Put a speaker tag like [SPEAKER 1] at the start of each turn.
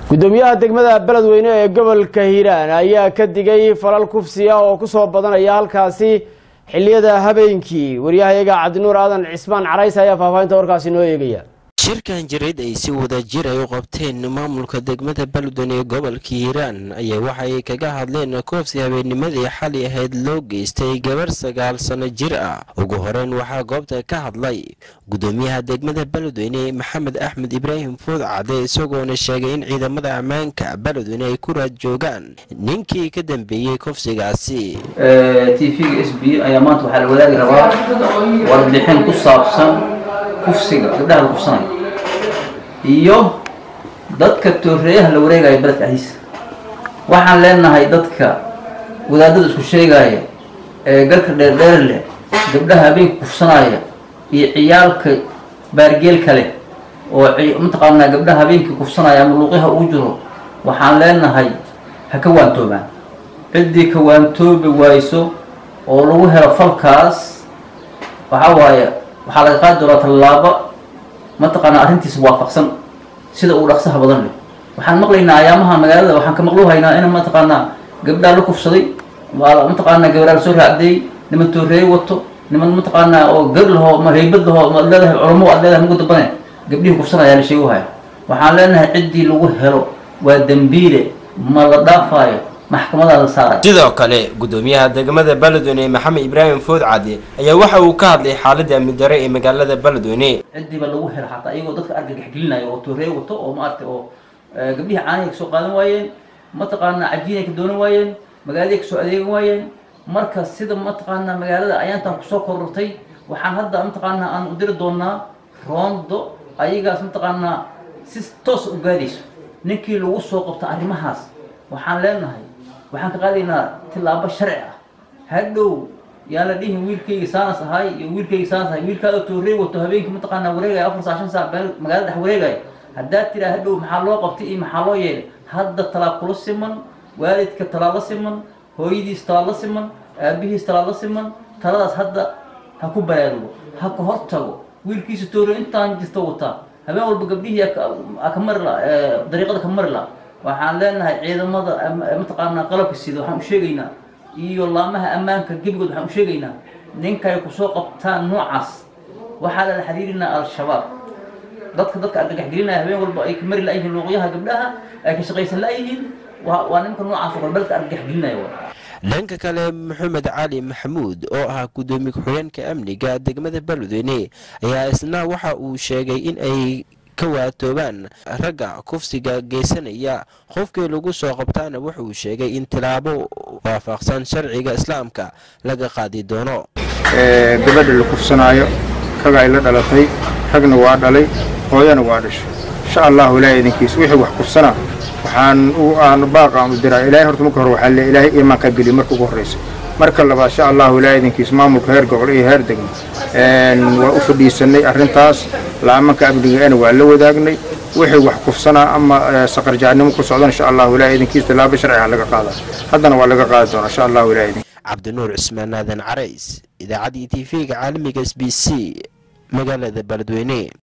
[SPEAKER 1] gudoomiyaha degmada beledweyne ee gobolka hiiraan ayaa ka digay falal kufsiya oo kusoo badanaya halkaasi xiliyada habeenkii waryahayaga cabdinuur aadan cismaan carays ayaa faahfaahinta warkaasi noo eegaya
[SPEAKER 2] shirkan jireed ay si wada jir ay u qabteen maamulka degmada beledweyne ee gobolka hiiraan ayaa waxay kaga hadleen koofsi habeennimadii xali ahayd loo geystay gabar sagaal sano jir ah ugu horeyn waxaa goobta ka hadlay gudoomiyaha degmada beledweyne maxamed axmed ibraahim fuud cade isagoona sheegay in ciidamada ammaanka beledweyne ay ku raad joogaan ninkii ka dambeeyey kofsigaasi
[SPEAKER 3] t v-ga s b ayaa maanta waxaa la wadaagi rabaa warbixin ku saabsan kufsiga gabdhaha la kufsanayo iyo dadka tooreeyaha la wareegaya beledka ahdiisa waxaan leenahay dadka wadaadada isku sheegaya ee garka dheerdheer leh gabdhaha habeenka kufsanaya iyo ciyaalka baargeel kale oo mataqaanaa gabdhaha habeenkii kufsanaya ama luuqyaha uu jiro waxaan leenahay ha ka waantoobaan ciddii ka waantoobi wayso oo lagu helo falkaas waxaa waaye waxaa laga qaadi doonaa tallaabo mataqaanaa arrintiisa waafaqsan sida uu dhaqsaha badan leh waxaan maqlaynaa ayaamaha magaalada waxaan ka maqluhaynaa in mataqaanaa gabdhaa la kufsaday mataqaanaa gabdhaa lasoo raacdeeyey niman tooreeye wato niman mataqaanaa oo gar lahoo ma haybad lahoo maad leedahay culamo aad leedahay mugu dambane gabdhihii kufsanaya la sheeguhaya waxaan leenahay ciddii lagu helo waa dembiile ma la dhaafaayo maxkamadaada saaray
[SPEAKER 2] sidoo kale gudoomiyaha degmada beledweyne maxamed ibraahim food cade ayaa waxa uu ka hadlay xaaladda amni dare ee magaalada beledweyne
[SPEAKER 3] ciddiiba lagu helo xataa iyagoo dadka argagax gelinaya oo tooreeye wato oo maaragtay oo gabdhihii caanihay kasoo qaadan waayeen mataqaanaa cajiinay ka doonan waayeen magaaladaay kasoo adeegan waayeen marka sida mataqaanaa magaalada ayaantan kusoo korortay waxaan hadda mataqaanaa aan u diri doonaa roondo ayagaas mataqaanaa si toos u gaadayso ninkii lagu soo qabto arrimahaas waxaan leenahay waxaan ka qaadaynaa tillaabo sharci ah hadhow yaan la dhihin wiilkayga saanas ahay iyo wiilkayga saanas ahay wiilkaada toorey wato habeenkii mataqaanaa wareegaya afar saa shan saac magaalada dhex wareegaya haddaad tiraa hadhow maxaa loo qabtay iyo maxaa loo yeelay hadda talaab kula siman waalidka talaab la siman hooyadiis talaab la siman aabihiis talaab la siman taladaas hadda ha ku baraarugo ha ka hor tago wiilkiisa toorey intaan jirta wataa habeen walba gabdhihii ka mari la dariiqada ka mari la waxaan leenahay ciidamada mataqaanaa qalabka sida waxaan u sheegaynaa iyo laamaha ammaanka gebigood waxaan u sheegaynaa ninkay kusoo qabtaan noocaas waxaa lala xiriirinaa al-shabaab dadka dadka argagax gelinaya habeen walba ay ka mari la-yihiin luuqyaha gabdhaha ay ka shaqaysan la-yihiin waa ninka noocaas oo balbalka argagax gelinaya wa
[SPEAKER 2] dhanka kale maxamed cali maxamuud oo ah gudoomiye ku-xigeenka amniga degmada beledweyne ayaa isna waxa uu sheegay in ay ka waatoobaan ragga kufsiga geysanaya qofkii lagu soo qabtaana wuxuu sheegay in tilaabo waafaqsan sharciga islaamka laga qaadi doono
[SPEAKER 4] gabadha la kufsanaayo rag ay la dhalatay ragna waa dhalay hooyana waa dhashay insha allahu ilaahay idinkiis wixii wax kufsanaa waxaan aan baaqaan u diraa ilaahay horta marka hore waxaa le ilaahay iimaanka geliya marka ugu horraysa marka labaad insha allahu ilaahay idinkiis maamulka heer gobol iyo heer degmo waa u fadhiisanay arrintaas laamanka amnigeena waa la wadaagnay wixii wax kufsanaa ama saqarjaacnimo ku socdan insha allahu ilaahay idinkiis tilaabo sharciga laga qaadaa haddana waa laga qaadi doonaa insha allahu ilaahay idin
[SPEAKER 2] cabdinuur cismaan aadan carays idaacaddii t v-ga caalamiga s b c magaalada beledweyne